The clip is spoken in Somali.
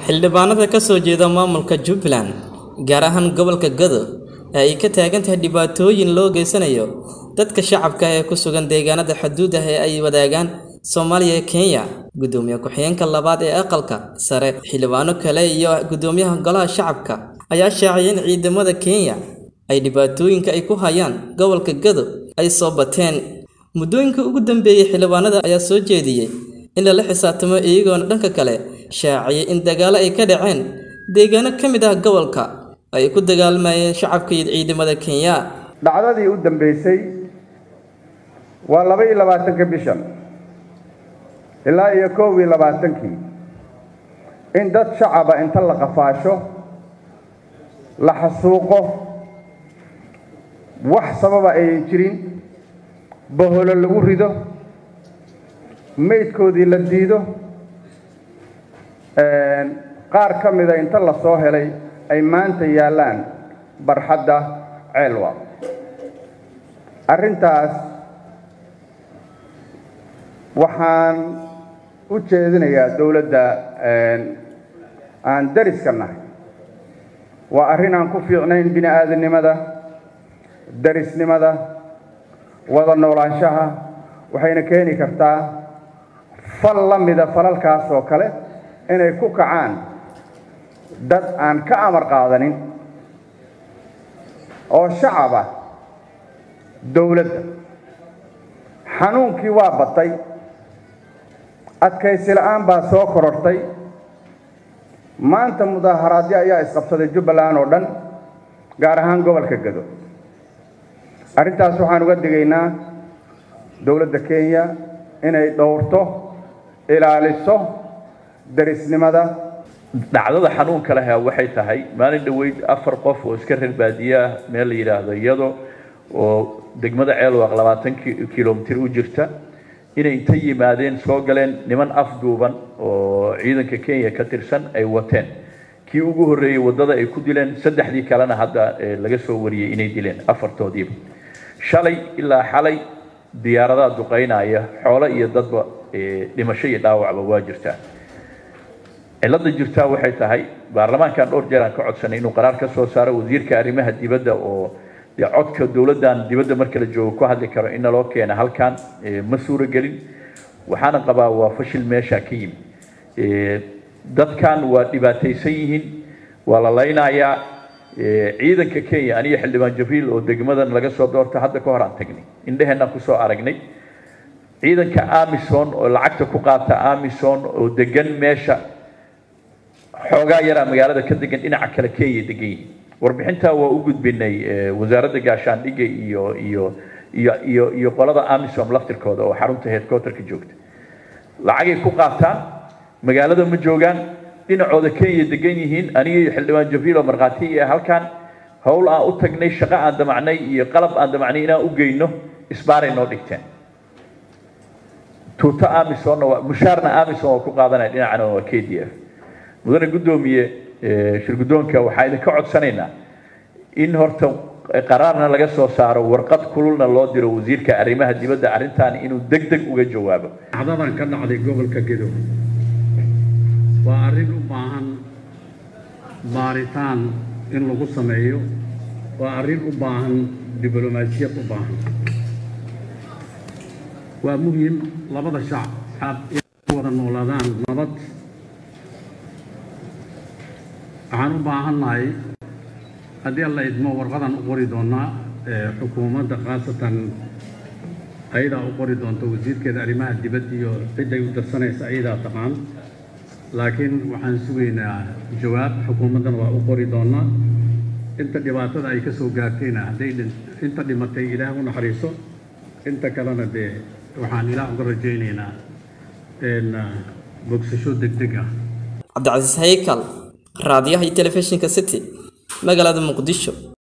xildhibaanada ka soo jeeda maamulka jubbaland gaar ahaan gobolka gado ee ay ka taagan tahay dhibaatooyin loo geysanayo dadka shacabka ee ku sugan deegaanada xuduudah ee ay wadaagaan soomaaliya iyo kenya gudoomiye ku-xigeenka labaad ee aqalka sare xildhibaano kale iyo gudoomiyaha golaha shacabka ayaa shaaciyay in ciidamada kenya ay dhibaatooyinka ay ku hayaan gobolka gado ay soo bateen muddooyinka ugu dambeeyey xildhibaanada ayaa soo jeediyey in lala xisaabtamo iyagoona dhanka kale shaaciyay in dagaalo ay ka dhaceen deegaano ka mid ah gobolka ay ku dagaalmayeen shacabka iyo ciidamada kenya dhacdadii u dambeysay waa laba iyo labaatanka bishan ilaa iyo koob iyo labaatankii in dad shacaba inta la qafaasho la xasuuqo wax sababa ayan jirin baholo lagu rido maydkoodii la diido qaar ka mida inta la soo helay ay maanta yaallaan barxadda ceelwa arrintaas waxaan u jeedinayaa dowladda aan dariska nahay waa arrin aan ku fiicnayn bini aadamnimada darisnimada wada noolaanshaha waxayna keeni kartaa fal la mida falalkaas oo kale inay ku kacaan dad aan ka amar qaadanin oo shacaba dowladda xanuunkii waa batay adkaysi la-aan baa soo korortay maanta mudaaharaadyo ayaa isqabsaday jubbaland oo dhan gaar ahaan gobolka gado arrintaas waxaan uga digaynaa dowladda kenya inay dhowrto ilaaliso darisnimada dhacdada xanuunka leh waxay tahay maalin dhoweyd afar qof oo iska reer baadiye ah meel la yidhaahdo iyado oo degmada ceelwaaq labaatan kilomitir u jirta inay inta yimaadeen soo galeen niman afduuban oo ciidanka kenya ka tirsan ay wateen kii ugu horreeyey waddada ay ku dileen saddexdii kalena hadda laga soo wariyey inay dileen afartoodiiba shalay ilaa xalay diyaaradaha duqaynaya xoolo iyo dadba dhimasho iyo dhaawacba waa jirtaa cilada jirtaa waxay tahay baarlamaankan dhowr jeer aan ka codsanay inuu qaraar ka soo saaro wasiirka arrimaha dibadda oo dee codka dowladdan dibadda marka la joogo ku hadli karo in naloo keena halkan ma suuro gelin waxaana qabaa waa fashil meesha ka yimi dadkan waa dhibaataysan yihiin waa la laynayaa ciidanka kenya aniyo xildhibaan jabriil oo degmadan laga soo doorta hadda ka hor aan tagnay indheheenaan kusoo aragnay ciidanka amison oo lacagta ku qaata amison oo degan meesha xoogaa yaraa magaalada ka degan dhinaca kale kenya degan yihiin warbixintaa waa u gudbinay wasaaradda gaashaandhigga iyo iyo iyo iyo iyo qolada amisom laftirkooda oo xarunta headquarterka joogta lacagay ku qaataan magaalada ma joogaan dhinacooda kenya degan yihiin aniga iyo xildhibaan jabriil oo markhaati iyo halkan howl aan u tagnay shaqo aan damacnay iyo qalab aan damacnay inaan u geyno isbaaray noo dhigteen tuuto amisonna waa mushaarna amison oo ku qaadanaya dhinacana waa k d f mudane guddoomiye shirguddoonka waxaa idinka codsanaynaa in horta qaraarna laga soo saaro warqad kululna loo diro wasiirka arrimaha dibadda arrintan inuu deg deg uga jawaabo dhacdadan ka dhacday gobolka gedo waa arrin u baahan baaritaan in lagu sameeyo waa arrin u baahan diblomaasiyad u baahan waa muhiim labada shacab inay ku wada noolaadaan nabad waxaan u baahannahay haddii alla idmo warqadan u qori doonaa xukuumadda khaasatan ayadaa u qori doonta wasiirkeeda arrimaha dibadda iyo cidday u darsanaysa ayadaa taqaan laakiin waxaan sugaynaa jawaab xukuumaddana waa u qori doonaa inta dhibaatada ay ka soo gaartayna hadday inta dhimatay ilaah u naxariiso inta kalena dee waxaan ilaah uga rajaynaynaa bogsasho degdeg ah cabdicasiis haykal raadiyaha iyo telefishinka city magaalada muqdisho